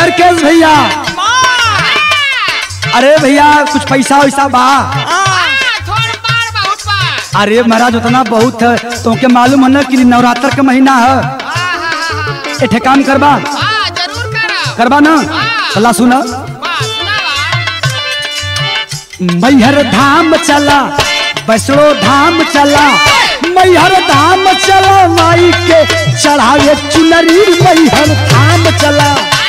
हरकेश भैया अरे भैया कुछ पैसा वैसा बा अरे महाराज उतना बहुत है तुमके मालूम है ना कि नवरात्र का महीना है एठे काम करबा करबा ना चला सुना मैहर धाम चला वैष्णो धाम चला मैहर धाम चला माई के चढ़ावे चुनरी मैहर धाम चला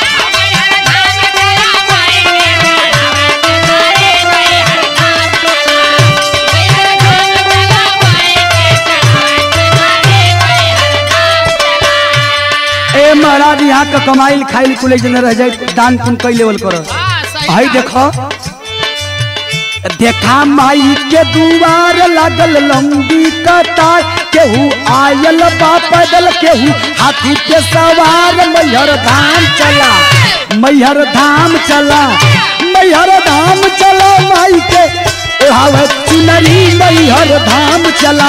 ए महाराज यहाँ का कमाइल खाइल कुल जन रह जाए दान पुण्य कई लेवल करो भाई देखो देखा माई के दुआर लागल लंबी कतार केहू आयल बा पैदल केहू हाथी पे सवार मैहर धाम चला मैहर धाम चला मैहर धाम चला माई के ओढ़ावे चुनरी मैहर धाम चला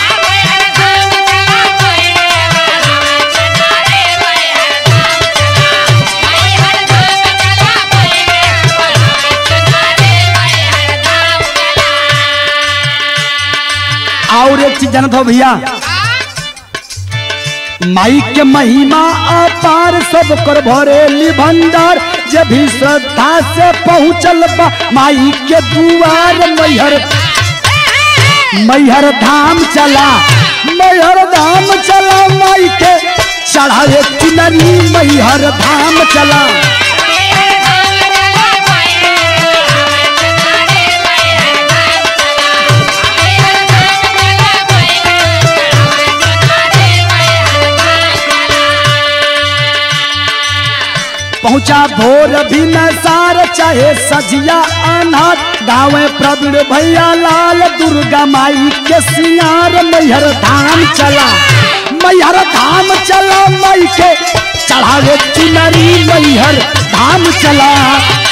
और एक चीज जानत हो भैया माई के महिमा अपार सब कर भरेली भंडार जे भी श्रद्धा से पहुँचल बा माई के दुआर मैहर मैहर धाम चला मैहर धाम चला माई के चढ़ावे चुनरी मैहर धाम चला पहुंचा भोर भी नसार चाहे सजिया अनाथ गावे प्रवीण भैया लाल दुर्गा माई के सियार मैहर धाम चला मैहर धाम चला माई के चढ़ावे चुनरी मैहर धाम चला